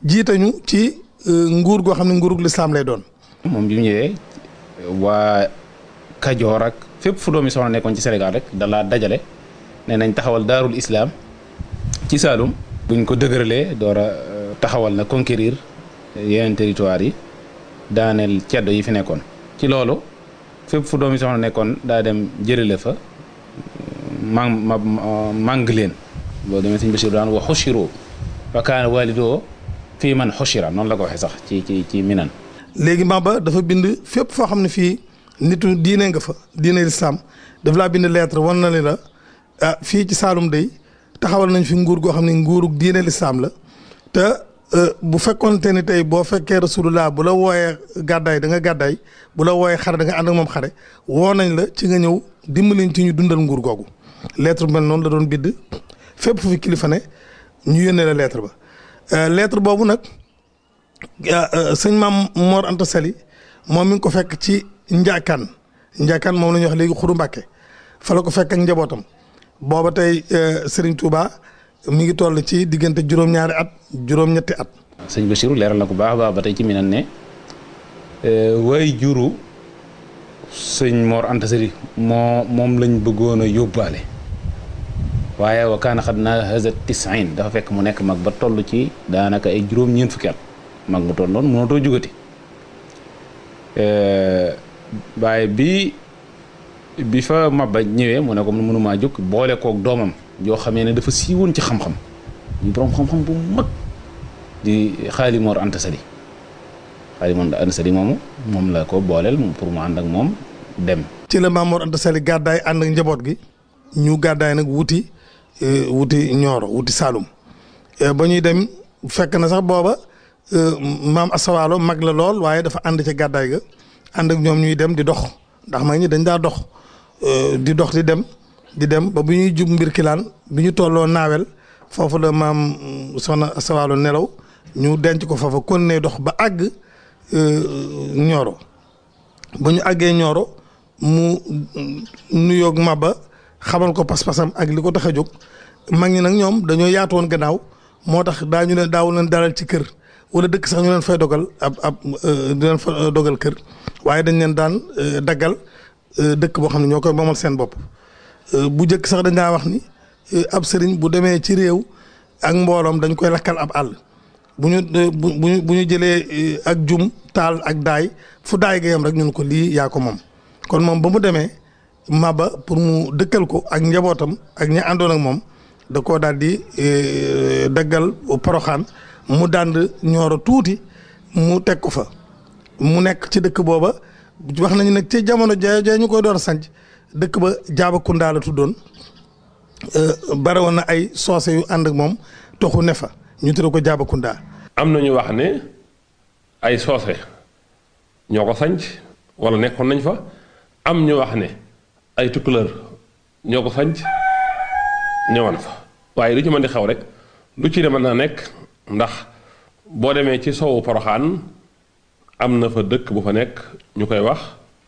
jiitañu ci nguur goo xam ne nguurug lislaam lay doon. moom bi mu ñëwee waa Kajoor ak fépp fu doomi soxna nekkoon ci Sénégal rek dalaa dajale nee nañ taxawal daarul islam ci Saalum. buñ ko dëgëralee door a taxawal na conquérir yeneen territoire yi daaneel ceddo yi fi nekkoon. ci loolu fépp fu doomi soxna nekkoon daa dem jëlale fa mang ma màng leen boo demee sëñ Bachir daan wa xushiro wa kaana walidoo fii man xushira noonu la ko waxee sax ci ci ci minan léegi Maba dafa bind fépp foo xam ne fii nitu diine nga fa diine lislaam daf laa bind lettre wan na li la ah fii ci Saalum day taxawal nañ fi nguur goo xam ne nguurug diine lislaam la te bu fekkoonte ni tey boo fekkee rasulullah bu la wooyee gàddaay da nga gàddaay bu la wooyee xare da nga ànd ak moom xare woo nañ la ci nga ñëw dimbaliñ ci ñu dundal nguur googu lettre bu mel noonu la doon bind fépp fu fi kilifa ne ñu yónnee la lettre ba lettre boobu nag sëñ maam Mor Anta Sali moom mi ngi ko fekk ci Njaakaan Njaakaan moom la ñuy wax léegi Xuru Mbàkke fa la ko fekk ak njabootam booba tey Serigne Touba mi ngi toll ci diggante juróom-ñaari at juróom-ñetti at. sëñ Bachirou leeral na ko baax a baax ba tey ci minan ne way juru sëñ Mor Anta Sali moo moom lañ bëggoon a yóbbaale waaye wa kaana xad naa hazat tisin dafa fekk mu nekk mag ba toll ci daanaka ay juróom-ñeent fukki at mag mu toll noonu mënatoo jugati waaye bi bi fa Maba ñëwee mu ne ko mënumaa jóg boole kook doomam yoo xamee ne dafa siiwoon ci xam-xam ñu borom xam-xam bu mag di Xaali Mor Anta Sali Xaali Mor Anta Sali moomu moom la ko booleel pour mu ànd ak moom dem. ci la Maam Mor Anta Sali gàddaay ànd ak njaboot gi ñu gàddaay nag wuti wuti Nioro wuti Saalum ba ñuy dem fekk na sax booba maam Asawaalo mag la lool waaye dafa ànd ca gàddaay ga ànd ak ñoom ñuy dem di dox ndax mag ñi dañ daa dox di dox di dem di dem ba bu ñuy jub mbir kilaan bi ñu tolloo naawel foofu la maam soxna Asawaalo nelaw ñu denc ko foofa kon ne dox ba àgg Nioro ba ñu àggee Nioro mu nuyoog Maba xamal ko pas-pasam ak li ko tax a jóg mag ñi nag ñoom dañoo yaatu woon gannaaw moo tax daañu leen daawu leen dalal ci kër wala dëkk sax ñu leen fay dogal ab ab di leen fa dogal kër waaye dañ leen daan daggal dëkk boo xam ne ñoo koy moomal seen bopp. bu njëkk sax dañ daa wax ni ab sëriñ bu demee ci réew ak mbooloom dañ koy lakkal ab àll bu ñu bu ñu bu ñu jëlee ak jum taal ak daay fu daay ga yam rek ñun ko lii yaa ko moom kon moom ba mu demee Maba pour mu dëkkal ko ak njabootam ak ñi àndoon ak moom da koo daal di daggal poroxaan mu dànd ñooro tuuti mu teg ko fa mu nekk ci dëkk booba wax nañu nag ci jamono ja ja ñu koy door a sanc dëkk ba Jaabakunda la tuddoon bare woon na ay soose yu ànd ak moom toxu ne fa ñu tudd ko Jaabakunda am na ñu wax ne ay soose ñoo ko sanc wala nekkoon nañ fa am ñu wax ne ay tukkuleur ñoo ko sanc ñëwoon fa waaye lu ci mën di xew rek lu ci mën naa nekk ndax boo demee ci sowu poroxaan am na fa dëkk bu fa nekk ñu koy wax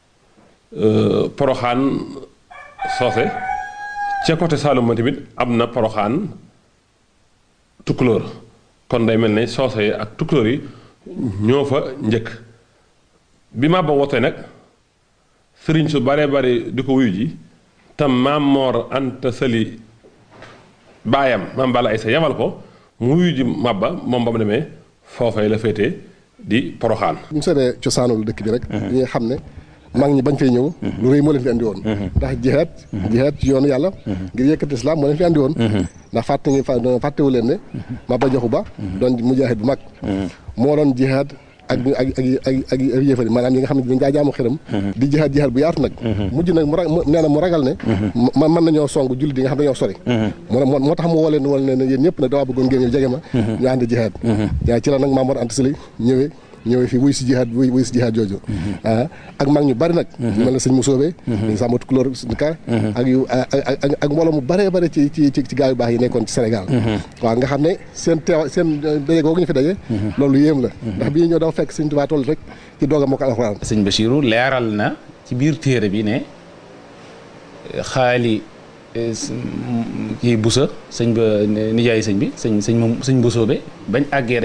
poroxaan soose ca côté Saalum ma tamit am na poroxaan tukkulóor kon day mel ne soose yi ak tukkulóor yi ñoo fa njëkk bi Maba wootee nag sëriñ su bare bare di ko wuyu ji tam maam Moor Anta Sali baayam maam Balla Aysa yabal ko mu wuyu ji Maba moom ba mu demee foofay la féetee di poroxaan bu ñu seetee cosaanul dëkk bi rek ñi nga xam ne mag ñi bañ fay ñëw lu rëy moo leen fi andi woon ndax jihaad jihaad ci yoonu yàlla ngir yëkkati islam moo leen fi andi woon ndax fàtte ngi fàttewu leen ne Maba Jaxu Ba doon mujaahid bu mag moo doon jihaad ak ak ak ak ak yéefari maanaam ñi nga xam ne dañ daa jaamu xiram di jihaad jihaad bu yaatu nag mujj nag mu ra nee na mu ragal ne man mën nañoo song jullit yi nga xam ne dañoo sori mu moo tax mu woo leen wala ne yéen ñëpp nag dawaa bëggoon ngeen ñëw jege ma ñu ànd jihaad yaa ci la nag Maam Mor Anta Sali ñëwee ñëwee fii wuy si jihaad wuy wuy si jihaad jooju ah ak mag ñu bari nag mel na sëñ Musoobe dañ sàmm tukulóor ka ak yu ak ak mbooloo mu bëree bëri ci ci ci gaa yu baax yi nekkoon ci Sénégal waaw nga xam ne seen teew seen daje googu ñu fi daje loolu yéem la ndax bii ñëw dafa fekk sëñ Tuubaa toll rek ci doog a moo ko alxuraan sëñ Bachirou leeral na ci biir téere bi ne xaali kii busa sëñ ba nijaay sëñ bi sëñ sëñ moom sëñ Busoobe bañ àggee